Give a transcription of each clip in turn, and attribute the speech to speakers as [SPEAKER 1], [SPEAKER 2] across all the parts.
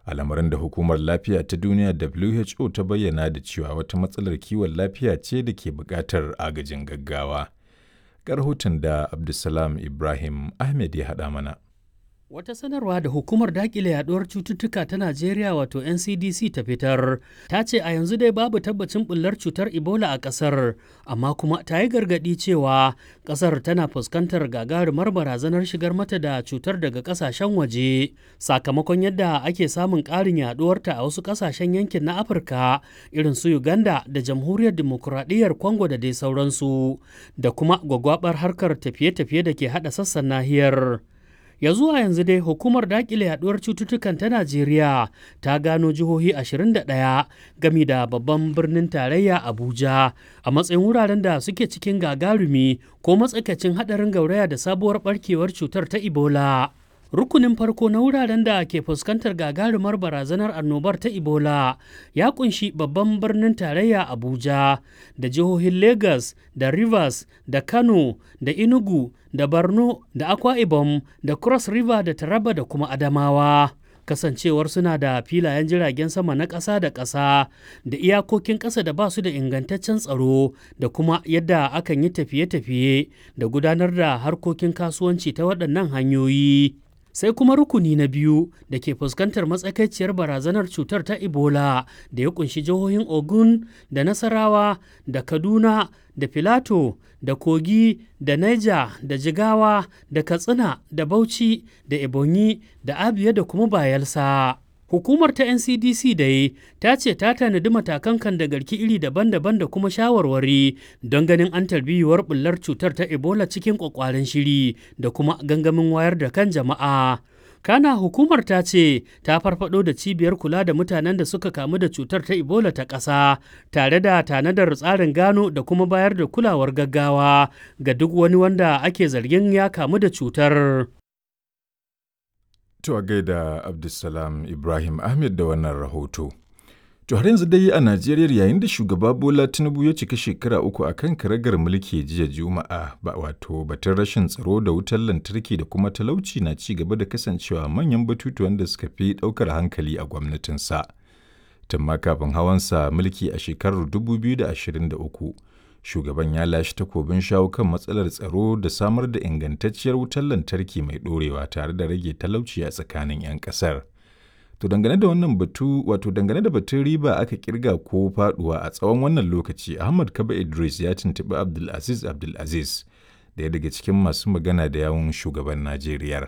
[SPEAKER 1] al'amarin da hukumar lafiya ta duniya who ta bayyana da cewa wata matsalar kiwon lafiya ce da ke buƙatar agajin gaggawa ga rahoton da abdulsalam ibrahim ahmed ya haɗa mana
[SPEAKER 2] Wata sanarwa da hukumar dakile yaduwar cututtuka ta Najeriya wato NCDC ta fitar ta ce a yanzu dai babu tabbacin bullar cutar Ebola a ƙasar, amma kuma ta yi gargaɗi cewa ƙasar tana fuskantar gagarumar barazanar shigar mata da cutar daga ƙasashen waje sakamakon yadda ake samun ƙarin yaduwarta a wasu ƙasashen yankin na Afirka irin su Uganda da Jamhuriyar Dimokuraɗiyyar Congo da dai sauransu da kuma gwagwabar harkar tafiye-tafiye da ke haɗa sassan nahiyar. ya zuwa yanzu dai hukumar dakile yaduwar cututtukan ta najeriya ta gano jihohi 21 gami da babban birnin tarayya abuja a matsayin wuraren da suke cikin gagarumi ko matsakaicin hadarin gauraya da sabuwar barkewar cutar ta ebola rukunin farko na wuraren da ke fuskantar gagarumar barazanar annobar ta ebola ya kunshi babban birnin tarayya abuja da jihohin lagos da rivers da kano da enugu da borno da akwa ibom da cross river da taraba da kuma adamawa kasancewar suna da filayen jiragen sama na ƙasa da ƙasa da iyakokin ƙasa da ba su da ingantaccen tsaro da kuma yadda akan yi tafiye-tafiye da gudanar da harkokin kasuwanci ta waɗannan hanyoyi sai kuma rukuni na biyu da ke fuskantar matsakaiciyar barazanar cutar ta ebola da ya kunshi jihohin ogun da nasarawa da kaduna da filato da kogi da niger da jigawa da katsina da bauchi da ebonyi da abia da kuma bayelsa hukumar ta ncdc dai ta ce ta tanadi matakan kan da garki iri daban-daban da kuma shawarwari don ganin an tarbiyuwar bullar cutar ta ebola cikin kwakwaren shiri da kuma gangamin wayar da kan jama'a kana hukumar ta ce ta farfado da cibiyar kula da mutanen da suka kamu da cutar ta ebola ta ƙasa tare da tanadar tsarin gano da kuma bayar da kulawar gaggawa ga duk wani wanda ake zargin ya kamu da cutar
[SPEAKER 1] To a gaida Abdulsalam Ibrahim Ahmed da wannan rahoto. To har yanzu dai a Najeriya yayin da shugaba Bola Tinubu ya cika shekara uku a kan karagar mulki jiya Juma'a ba wato batun rashin tsaro da wutar lantarki da kuma talauci na ci gaba da kasancewa manyan batutuwan da suka fi ɗaukar hankali a gwamnatinsa. Tun ma kafin hawansa mulki a shekarar 2023 shugaban ya lashe takobin shawo kan matsalar tsaro da samar da ingantacciyar wutar lantarki mai ɗorewa tare da rage talauci a tsakanin 'yan ƙasar. To dangane da wannan batu wato dangane da batun riba aka kirga ko faduwa a tsawon wannan lokaci Ahmad Kaba Idris ya tuntuɓi Abdulaziz Abdulaziz daya daga cikin masu magana da yawun shugaban Najeriya.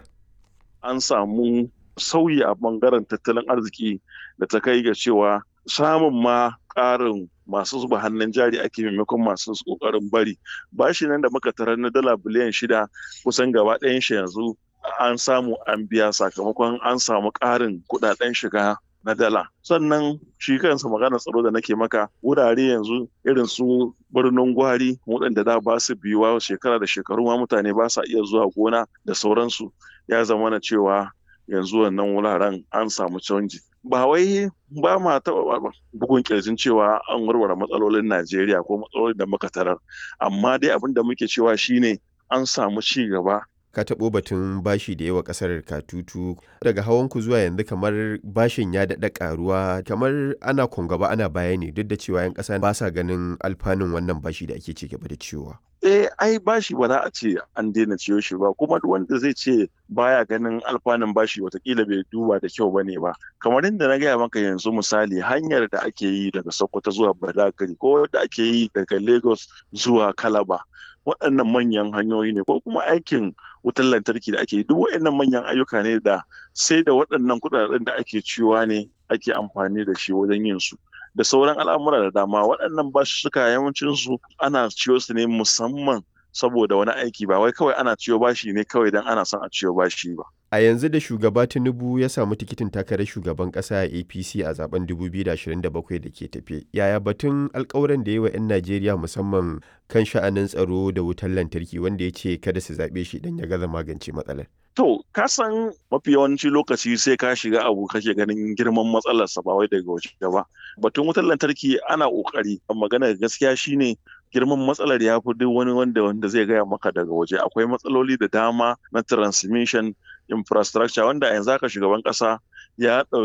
[SPEAKER 3] An samu sauyi a bangaren tattalin arziki da ta kai ga cewa samun ma ƙarin masu zuba hannun jari ake maimakon masu ƙoƙarin bari bashi nan da muka tarar na dala biliyan shida kusan gaba ɗayan shi yanzu an samu an biya sakamakon an samu ƙarin kuɗaɗen shiga na dala sannan shi kansa magana tsaro da nake maka wurare yanzu irin su birnin gwari waɗanda da ba su biyuwa shekara da shekaru ma mutane ba sa iya zuwa gona da sauransu ya zama na cewa yanzu wannan wuraren an samu canji ba wai ba ma taɓa bugun kirjin cewa an warware matsalolin Najeriya ko matsalolin da muka tarar amma dai abin da muke cewa shine an samu ci gaba
[SPEAKER 4] ka taɓo batun bashi da yawa ƙasar katutu daga hawanku zuwa yanzu kamar bashin ya daɗa ƙaruwa kamar ana gaba ana baya ne duk da cewa 'yan ƙasa ba sa ganin alfanun wannan bashi da ake ci gaba da ciwowa.
[SPEAKER 3] eh ai bashi ba za a ce an daina ciyo shi ba kuma duk wanda zai ce baya ganin alfanun bashi watakila bai duba da kyau bane ba kamar inda na gaya maka yanzu misali hanyar da ake yi daga sokoto zuwa badagari ko da ake yi daga lagos zuwa kalaba waɗannan manyan hanyoyi ne ko kuma aikin wutar lantarki da ake yi duk waɗannan manyan ayyuka ne da sai da waɗannan kuɗaɗen da ake ciwa ne ake amfani da shi wajen yin su da sauran al'amura da dama waɗannan basussuka yawancinsu ana ciyo su ne musamman saboda wani aiki ba wai kawai ana ciyo bashi ne kawai don ana son a ciyo bashi ba.
[SPEAKER 4] A yanzu da shugaba Tinubu ya samu tikitin takarar shugaban ƙasa a APC a zaben 2027 da ke tafe. Yaya batun alkawuran da yi wa 'yan Najeriya musamman kan sha'anin tsaro da wutar lantarki wanda ya ce kada su zaɓe shi idan ya gaza magance matsalar.
[SPEAKER 3] To, ka san mafi yawanci lokaci sai ka shiga abu kake ganin girman matsalarsa ba wai daga waje ba. Batun wutar lantarki ana ƙoƙari, magana gaskiya shine girman matsalar ya fi duk wani wanda wanda zai gaya maka daga waje. Akwai matsaloli da dama na transmission infrastructure wanda yanzu haka shugaban ƙasa ya